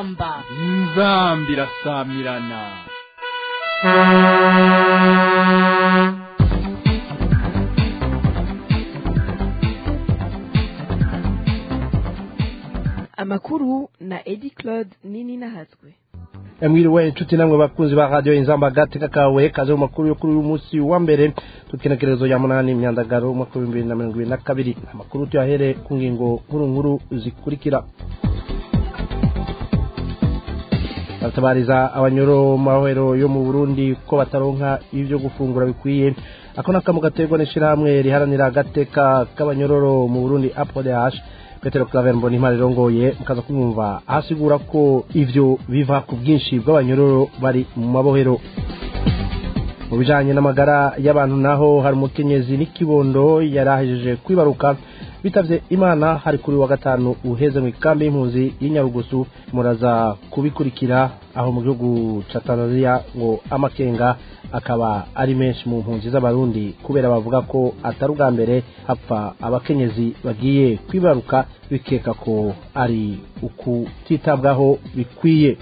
inzamba inzamba irasamirana amakuru na edi claude nini nahazwe mwiriwe inshuti namwe bakunzi ba radiyo inzamba gateka kawe kaze mu makuru yo kuri uyu munsi wa mbere tukinekerezo ya munani imyandagaro umwaka w'ibihumbi bibiri na mirongo ibiri na kabiri amakuru tuyahere ku ngingo nkuru nkuru zikurikira baratabariza abanyoro mu mahoro yo mu burundi ko bataronka ibyo gufungura bikwiye ako ni akamu gaterwa n'ishyirahamwe riharanira agateka k'abanyororo mu burundi apodh petero claver mbona impano irongoye mukaza kumwumva ahasigura ko ivyo biva ku bwinshi bw'abanyororo bari mu mabohero mu bijanye n'amagara y'abantu naho hari umukenyezi n'ikibondo yari ahejeje kwibaruka bitavye imana hari kuri wa gatanu uheze mu ikambi y'impunzi y'inyarugusu muraza kubikurikira aho mu gihugu ca tanzania ngo amakenga akaba ari menshi mu mpunzi z'abarundi kubera bavuga ko atari ubwa mbere hapfa abakenyezi bagiye kwibaruka bikeka ko ari ukutitabwaho bikwiye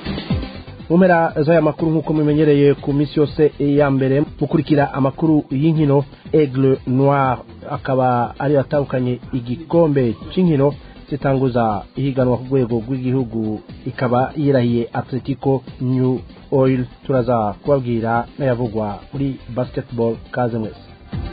mu mpera z'aya makuru nk'uko mumenyereye ku minsi yose ya mbere mukurikira amakuru y'inkino aigle noir akaba ari atandukanye igikombe cy'inkino zitanguza ihiganwa ku rwego rw'igihugu ikaba yirahiye atletico new oil turaza kubabwira n'ayavugwa muri basketball kaze mwese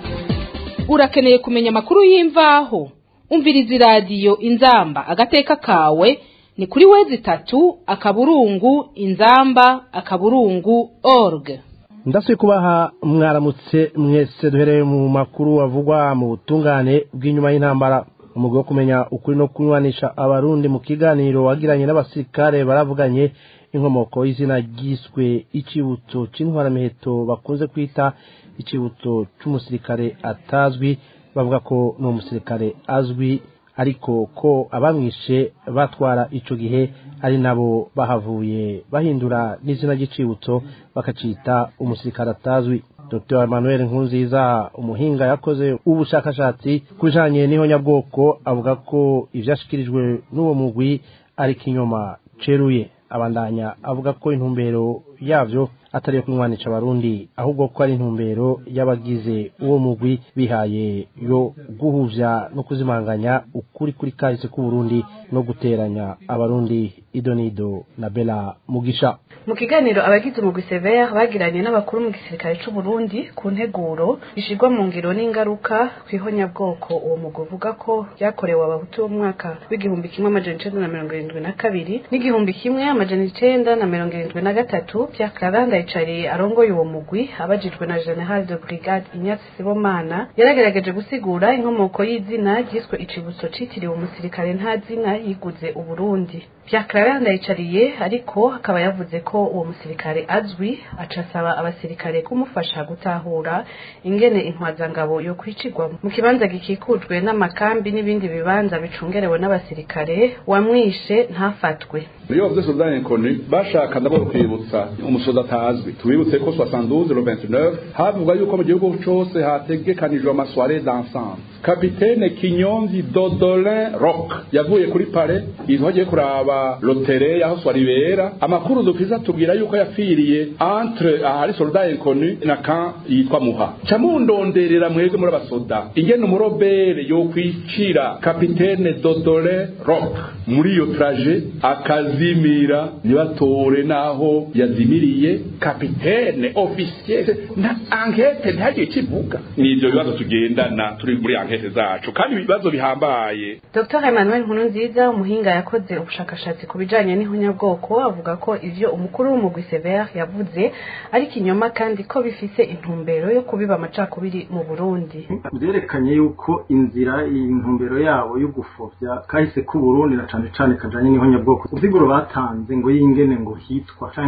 urakeneye kumenya amakuru y'imvaho umviriza iradiyo inzamba agateka kawe ni kuri wezi itatu akaburungu inzamba akaburungu org ndasuye kubaha mwaramutse mwese duhereye mu makuru avugwa mu butungane bw'inyuma y'intambara umugwi wo kumenya ukuri no kunywanisha abarundi mu kiganiro wagiranye n'abasirikare baravuganye inkomoko y'izina ryiswe icibutso c'intwaramiheto bakunze kwita icibutso c'umusirikare atazwi bavuga ko ni umusirikare azwi ariko ko abamwishe batwara ico gihe ari nabo bahavuye bahindura n'izina ry'icibutso bakacita umusirikare atazwi dr emmanuel nkunziza umuhinga yakoze ubushakashatsi ku bijanye n'ihonyabwoko avuga ko ivyashikirijwe n'uwo mugwi ari kinyoma ceruye abandanya avuga ko intumbero yavyo atari yo kunywanisha abarundi ahubwo ko ari intumbero y'abagize uwo mugwi bihaye yo guhuvya no kuzimanganya ukuri kuri kahise k'uburundi no guteranya abarundi idonido na bela mugisha mu kiganiro abagize umugwi severe bagiranye n'abakuru mu gisirikare c'u Burundi ku nteguro ishirwa mu ngiro n'ingaruka kw'ihonyabwoko uwo mugwi uvuga ko ryakorewe abahutu bo mu mwaka w'igihumbi kimwe amajana icenda na mirongo irindwi na kabiri n'igihumbi kimwe amajana icenda na mirongo irindwi na gatatu vya karanda yicariye arongoye uwo mugwi abajijwe na general de brigade inyatsi sibomana yaragerageje gusigura inkomoko y'izina ryiswe icibutso citiriwe umusirikare nta zina yiguze uburundi vya karanda yicariye ariko akaba yavuze ko uwo musirikare azwi aca asaba abasirikare kumufasha gutahura ingene intwazangabo yo kwicirwa mu kibanza gikikujwe n'amakambi n'ibindi bibanza bicungerewe n'abasirikare wamwishe ntafatwe iyo bavuze soldani koni bashaka ndabona kwibutsa umusozi atazwi tubibutse ko 72 le 29 havugwa yuko mu gihugu cose hategekanijwe amasware d'ensemble kapitene kinyonzi dodolin rock yavuye kuri pare ihogiye kuraba lotere yaho swari bera amakuru dukiza tubwira yuko yapfiriye entre ahari soldat inconnu na kan yitwa muha camundonderera mwebwe muri abasoda ingene umurobere yo kwicira kapitene dodolin rock muri iyo traje akazimira nibatore naho yazimiriye kapitene officier na enquete ntihagire ikivuga nivyo bibazo tugendana turi muri enquete zacu kandi ibibazo bihambaye dr emmanuel nkurunziza umuhinga yakoze ubushakashatsi ku bijanye n'ihunyabwoko avuga ko ivyo umukuru w'umugwi severe yavuze ari kinyoma kandi ko bifise intumbero yo kubiba amacakubiri mu burundi vyerekanye yuko inzira intumbero yabo yo gufovya kahise k'uburundi na cane cane kajanye n'ihonyabwoko uziguro batanze ngo yingene ngo hitwa canke ingene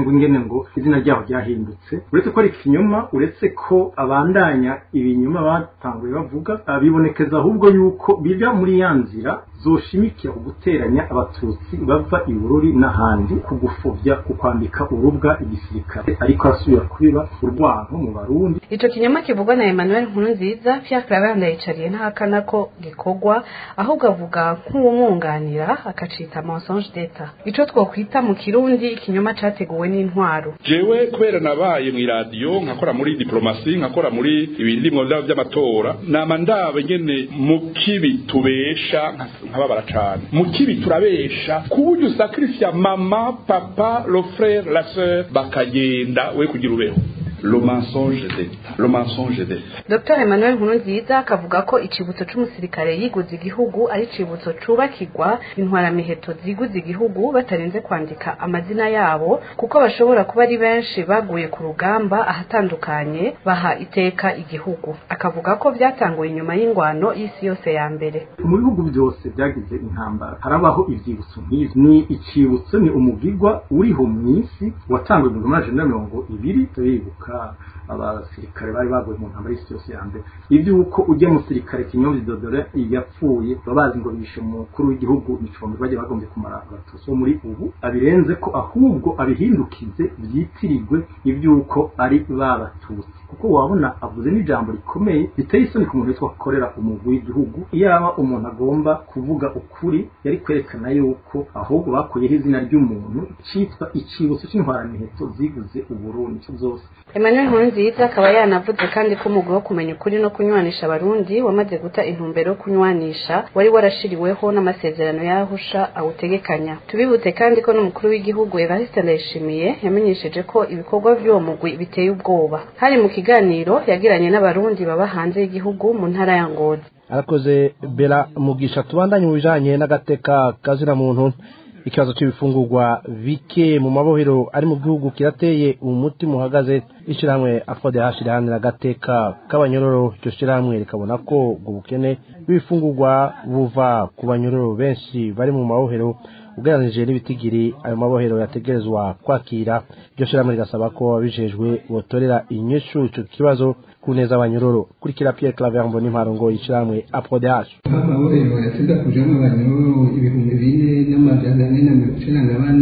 umengo izina ryaho ryahindutse uretse ko ari ikinyoma uretse ko abandanya ibinyoma batanguye bavuga bibonekeza ahubwo yuko biva muri ya nzira zoshimikira ku guteranya abatutsi bava i bururi n'ahandi ku gufobya ku kwambika urubwa igisirikare ariko arasubira kubiba urwanko mu barundi ico kinyoma kivugwa na Emmanuel Nkurunziza Pierre Claver ndayicariye ntahakana ko gikorwa ahubwo avuga nk'uwumwunganira akacita mensonge d'etat ico twokwita mu kirundi ikinyoma categuwe n'intwaro jewe kubera nabaye mu iradiyo nkakora muri diplomasi nkakora muri ibindimwo vyabo vy'amatora nama ndabe nyene mu kibi tubesha nkababara cane mu kibi turabesha kuburyo usakrifya mama papa le frère la sœur bakagenda we kugira ubeho le mensonge d'etat le mensonge d'etat Dr Emmanuel Nkurunziza akavuga ko icibutso c'umusirikare yiguze igihugu ari icibutso cubakirwa intwaramiheto ziguze igihugu batarinze kwandika amazina yabo kuko bashobora kuba ari benshi baguye ku rugamba ahatandukanye baha iteka igihugu akavuga ko vyatanguye inyuma y'ingwano y'isi yose ya mbere mu bihugu byose byagize intambara harabaho ivyibutso nk'ivi ni icibutso ni umugigwa uriho mw'isi watanguye mu gihumbi na mirongo ibiri turibuka abasirikare bari baguye mu ntambara y'isi yose ya mbere ivy'uko ujya musirikare kinyomzi dodore yapfuye baba bazi ngo bishe umukuru w'igihugu icumbi bajya bagombye kumara abatutsi bo muri ubu abirenze ko ahubwo abihindukize vyitirirwe ivy'uko ari babatutsi kuko wabona avuze n'ijambo rikomeye riteye isoni ku muntu witwa akorera umugwi w'igihugu iyaba umuntu agomba kuvuga ukuri yari kwerekana yuko ahubwo bakuyeho izina ry'umuntu citwa icibutso c'intwaramiheto ziguze uburundi zose Emmanuel Nkurunziza akaba yanavuze kandi ko umugwi wo kumenya ukuri no kunywanisha abarundi wamaze guta intumbero yo kunywanisha wari warashiriweho n'amasezerano y'ahusha awutegekanya tubibutse kandi ko n'umukuru w'igihugu Evariste Ndayishimiye yamenyesheje ko ibikorwa vy'uwo mugwi biteye ubwoba hari mu kiganiro yagiranye n'abarundi baba hanze y'igihugu mu ntara ya Ngozi arakoze bera mugisha tubandanye mu bijanye n'agateka kazina muntu ikibazo cy'ibifungurwa bike mu mabohero ari mu gihugu kirateye umutima uhagaze ishyirahamwe afode hashirahanira agateka k'abanyororo iryo shyirahamwe rikabona ko ubwo bukene bw'ibifungurwa buva ku banyororo benshi bari mu mabohero ugereranije n'ibitigiri ayo mabohero yategerezwa kwakira iryo shyirahamwe rigasaba ko ababijejwe botorera inyishu ico kibazo ku neza abanyororo kurikira Pierre Claver Mbonimpa ngo ishyirahamwe APRODH amabohero yateza kujamo abanyororo ibihumbi bine n'amajana ane na mirongo icenda na bane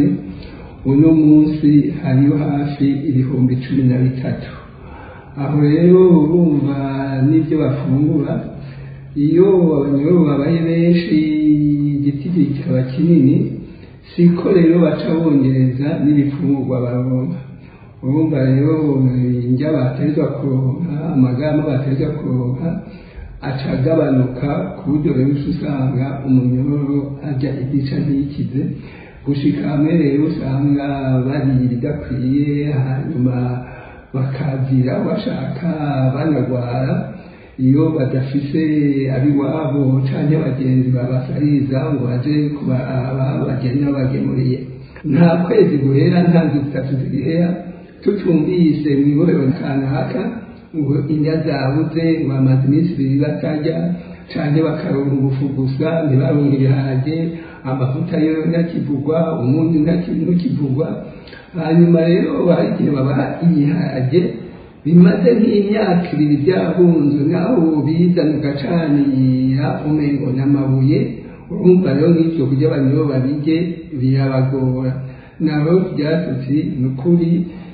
uno munsi hariyo hafi ibihumbi cumi na bitatu aho rero urumva n'ibyo bafungura iyo abanyororo babaye benshi igiti kikaba kinini siko rero baca bongereza n'ibifungurwa baronka urumva rero indya baterwa kuronka amagama baterwa kuronka aca agabanuka ku buryo rero usanga umunyororo ajya igica ntikize gushika hamwe rero usanga bariye ibidakwiye hanyuma bakazira bashaka banagwara iyo badafise abiwabo canke abagenzi babasariza ngo baje kubaraba bagende babagemuriye nta kwezi guhera nta nzu zitatu zigihera tutumvise mw'ibohero kanaka ngo indya zabuze ngo bamaze iminsi ibiri batarya canke bakaronka ubufu gusa ntibaronke ibiharage amavuta yo ntakivugwa umunyu ntukivugwa hanyuma rero bagiye babaha ibiharage bimaze nk'imyaka ibiri byahunzwe naho bizana ugacanira umengo n'amabuye urumva rero nk'ibyo kurya abantu bo babirye birabagora naho byatutsi ni ukuri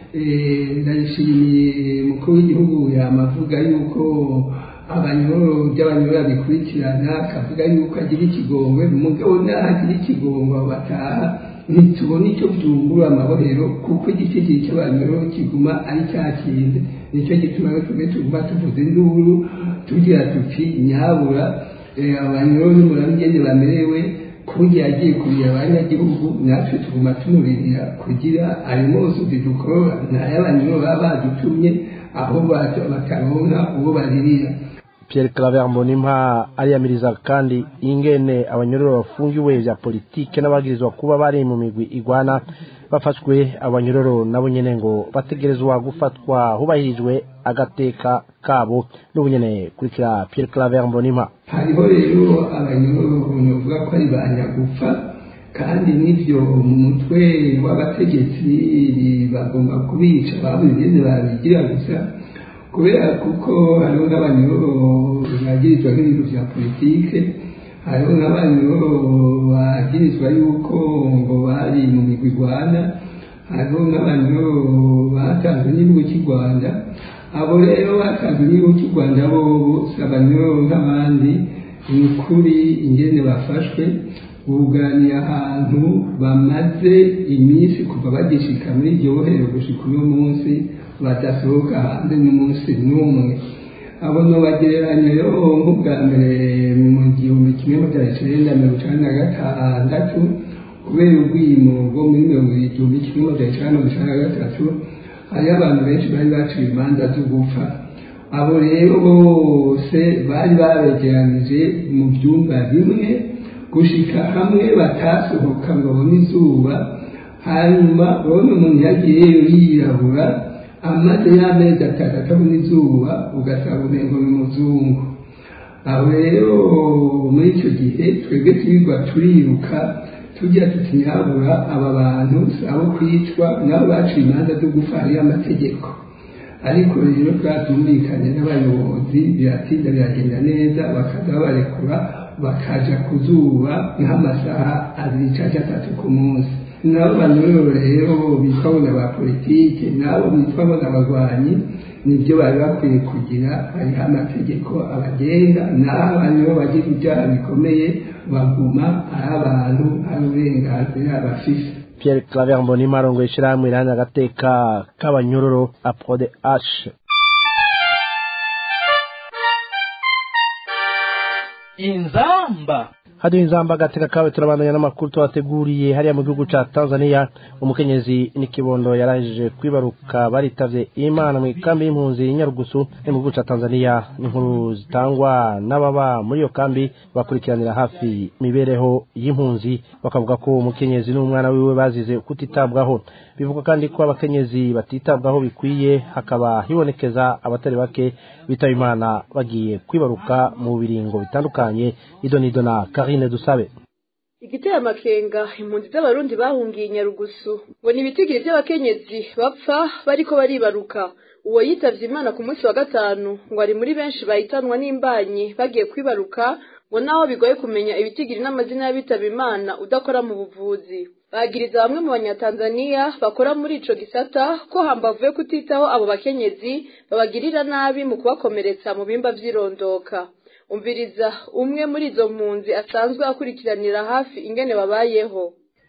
ndayishimiye umukuru w'igihugu yamavuga yuko abanyoro by'abanyoro babikurikirana akavuga yuko agira ikigongwe umugabo naho agira ikigongwe bataha ntitubona icyo byungura amabohero kuko igiti cy'abanyoro kiguma ari cya kindi nicyo gituma twebwe tuguma tuvuza induru tugira tuti nyabura abanyoro n'umurabigende bamerewe kuburyo yagiye kurira abanyagihugu natwe tuguma tumubirira kugira ayo mose dukora n'ay'abanyoro baba badutumye aho bataronka uwo baririra Pierre Claver Mbonimpa ariyamiriza kandi ingene abanyororo bafungiwe vya politike n'abagirizwa kuba bari mu migwi igwana bafashwe abanyororo nabo nyene ngo bategerezwa gufatwa hubahirijwe agateka kabo n'ubunyene kurikira Pierre Claver Mbonimpa hariho rero abanyororo bavuga ko ari ba nyagupfa kandi n'ibyo mu mutwe w'abategetsi bagomba kubica babuze ingene babigira gusa kubera kuko hariho n'abanyoro bagirizwa nk'ibintu vya politike hariho n'abanyoro bagirizwa yuko ngo bari mu migwi rwanda hariho n'abanyoro batanzwe n'igihugu cy'u rwanda abo rero batanzwe n'igihugu cy'u rwanda bo bose abanyoro nk'abandi ni ukuri ingene bafashwe buganiye ahantu bamaze iminsi kuva bagishika muri iryo bohero gushika uno munsi badasohoka hanze n'umunsi n'umwe abo nobagereranya rero nk'ubwa mbere mu gihumbi kimwe magana cyenda mirongo icyenda na gatandatu kubera ubwimo bwo muri mirongo igihumbi kimwe magana cyenda mirongo icyenda na gatatu hariho abantu benshi bari baciye imanza zo gupfa abo rero bose bari babegeranije mu byumba bimwe gushika hamwe batasohoka ngo babone izuba hanyuma urabona umuntu yagiyeyo yirabura amaze y'amezi atatu atabona izuba ugasanga umengo ni umuzungu aho rero muri icyo gihe twebwe twirirwa turiruka tujya tutirabura aba bantu si abo kwicwa nabo baciye imanza zo gupfa hariyo amategeko ariko rero twatumvikanye n'abayobozi biratinda biragenda neza bakaza babarekura bakaja ku zuba nk'amasaha abiri cyangwa atatu ku munsi nabo banyurero rero bitwa ngo ba politike nabo bitwa ngo n'abagwanyi nibyo bari bakwiye kugira hariho amategeko abagenga n'aho abantu bagira ibyaha bikomeye baguma ari abantu ari uburenganzira bafise Pierre Claver Mbonimpa arongoye ishirahamwe riharanira agateka k'abanyororo apode h inzamba hadi inzamba agateka kawe turabandanya n'amakuru tubateguriye hariya mu gihugu ca Tanzania umukenyezi n'ikibondo yarangije kwibaruka baritavye imana mu ikambi y'impunzi y'Inyarugusu yo mu gihugu ca Tanzania n'inkuru zitangwa n'ababa muri iyo kambi bakurikiranira hafi imibereho y'impunzi bakavuga ko umukenyezi n'umwana wiwe bazize kutitabwaho bivuga kandi ko abakenyezi batitabwaho bikwiye hakaba hibonekeza abatari bake bitaba imana bagiye kwibaruka mu biringo bitandukanye idonido na Karine Dusabe igiteye amakenga impunzi z'abarundi bahungiye nyarugusu ngo ni ibitigiri by'abakenyezi bapfa bariko baribaruka uwo yitavye imana ku munsi wa gatanu ngo ari muri benshi bahitanwa n'imbanyi bagiye kwibaruka ngo naho bigoye kumenya ibitigiri n'amazina y'abitaba imana udakora mu buvuzi bagiriza bamwe mu banyatanzaniya bakora muri ico gisata ko hambavu yo kutitaho abo bakenyezi babagirira nabi mu kubakomeretsa mu bimba vy'irondoka umviriza umwe muri izo mpunzi asanzwe akurikiranira hafi ingene babayeho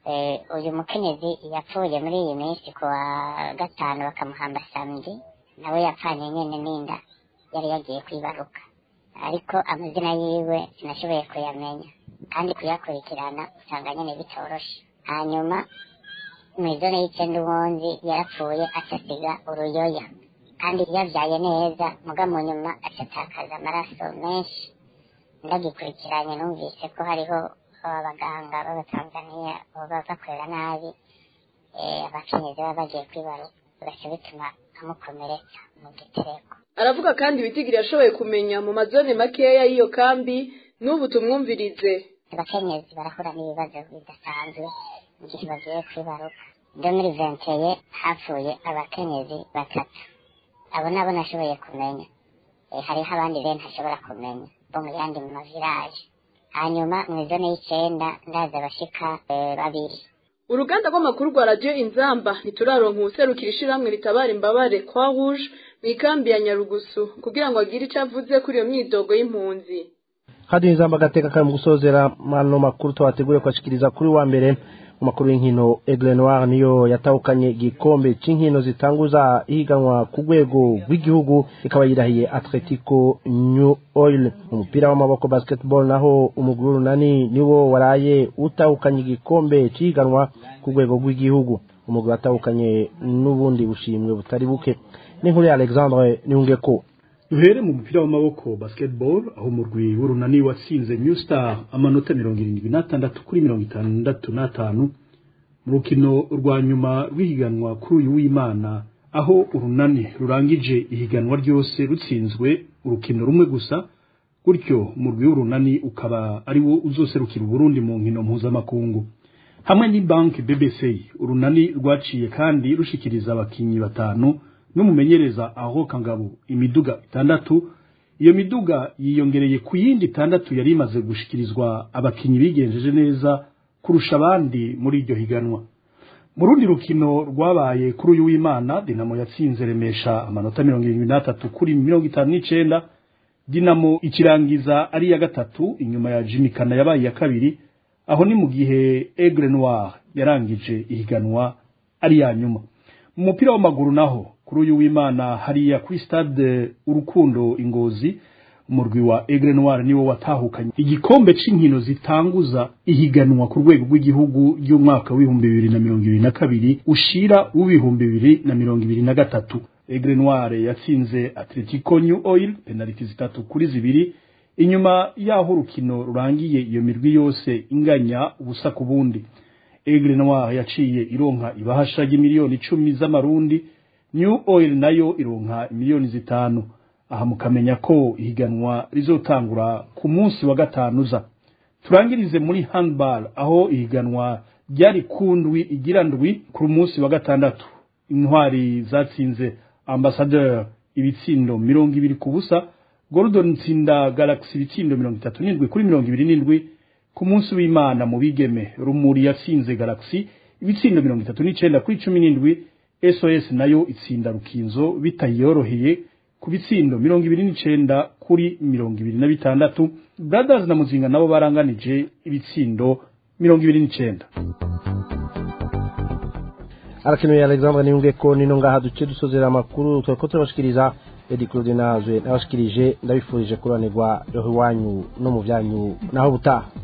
uyu mukenyezi yapfuye muri iyi minsi ku wa gatanu bakamuhamba samedi nawe yapfanye nyene n'inda yari yagiye kwibaruka ariko amazina yiwe sinashoboye kuyamenya kandi kuyakurikirana usanga nyene bitoroshe hanyuma mw'izone y'icenda ubundi yarapfuye acasiga uruyoya kandi yavyaye neza muga mu nyuma acatakaza amaraso menshi ndagikurikiranye numvise ko hariho abaganga b'abatanzaniya baba bakorera nabi abakenyezi baba bagiye kwibaruka bigaca bituma amukomeretsa mu gitereko aravuga kandi ibitigiri yashoboye kumenya mu mazone makeya y'iyo kambi n'ubu tumwumvirize abakenyezi barahura n'ibibazo bidasanzwe igihe bagiye kwibaruka ndo muri venteye hapfuye abakenyezi batatu abo nabo nashoboye kumenya hariho abandi rero ntashobora kumenya bo mu yandi mu maviraje hanyuma mu izone y'icenda ndaza abashika babiri uruganda rw'amakuru rwa radiyo inzamba ntituraronka uwuserukira ishirahamwe ritabara imbabare kwa rouge mu ikambi ya nyarugusu kugira ngo agire ico avuze kuri iyo myidogo y'impunzi hadi inzamba agateka kari mu gusozera mano makuru tubategure kwashikiriza kuri wa mbere mu makuru y'inkino Aigle Noir niyo yatahukanye igikombe c'inkino zitanguza ihiganwa ku rwego rw'igihugu ikaba yirahiye Atletico New Oil mu mupira w'amaboko basketball naho umuguru runani niwo waraye utahukanye igikombe c'ihiganwa ku rwego rw'igihugu umuguru watahukanye n'ubundi bushimwe butari buke n'inkuru ya Alexandre Niungeko duhere mu mupira w'amaboko basketball aho umurwi w'urunani watsinze New Star amanota mirongo irindwi n'atandatu kuri mirongo itandatu n'atanu mu rukino rwa nyuma rw'ihiganwa kuri uyu w'imana aho urunani rurangije ihiganwa ryose rutsinzwe urukino rumwe gusa gutyo umurwi w'urunani ukaba ari wo uzoserukira uburundi mu nkino mpuzamakungu hamwe n'ibanki BBC urunani rwaciye kandi rushikiriza abakinyi batanu n'umumenyereza aho kangabo imiduga itandatu iyo miduga yiyongereye ku yindi itandatu yari imaze gushikirizwa abakinyi bigenjeje neza kurusha abandi muri iryo higanwa mu rundi rukino rwabaye kuri uyu w'imana dinamo yatsinze remesha amanota mirongo irindwi n'atatu kuri mirongo itanu n'icenda dinamo ikirangiza ari iya gatatu inyuma ya jimikana yabaye iya kabiri aho ni mu gihe aigle noir yarangije ihiganwa ari iya nyuma mu mupira w'amaguru naho kuri uyu w'imana hariya kuri stade urukundo ingozi umurwi wa aigle noir niwo watahukanye igikombe c'inkino zitanguza ihiganwa ku rwego rw'igihugu ry'umwaka w'ibihumbi bibiri na mirongo ibiri na kabiri ushira w'ibihumbi bibiri na mirongo ibiri na gatatu aigle noir yatsinze atletico new oil penaliti zitatu kuri zibiri inyuma y'aho urukino rurangiye iyo mirwi yose inganya ubusa ku bundi aigle noir yaciye ironka ibahasha ry'imiliyoni icumi z'amarundi new oil nayo ironka miliyoni zitanu aha mukamenya ko ihiganwa rizotangura ku munsi wa gatanu uza turangirize muri handball aho ihiganwa ryari ku ndwi igira ndwi ku munsi wa gatandatu intwari zatsinze ambassadeur ibitsindo mirongo ibiri ku busa Gordon Tsinda Galaxy ibitsindo mirongo itatu n'indwi kuri mirongo ibiri n'indwi ku munsi w'Imana mu bigeme Rumuri yatsinze Galaxy ibitsindo mirongo itatu n'icenda kuri cumi n'indwi SOS nayo itsinda Rukinzo bitayoroheye ku bitsindo mirongo ibiri n'icenda kuri mirongo ibiri na bitandatu Brothers na Muzinga nabo baranganije ibitsindo mirongo ibiri n'icenda arakenuye alexandre niyumve ko nino ngaha duce dusozera amakuru twariko turabashikiriza edi claude nazwe nabashikirije ndabifurije kuranirwa roho iwanyu no mu byanyu naho butaha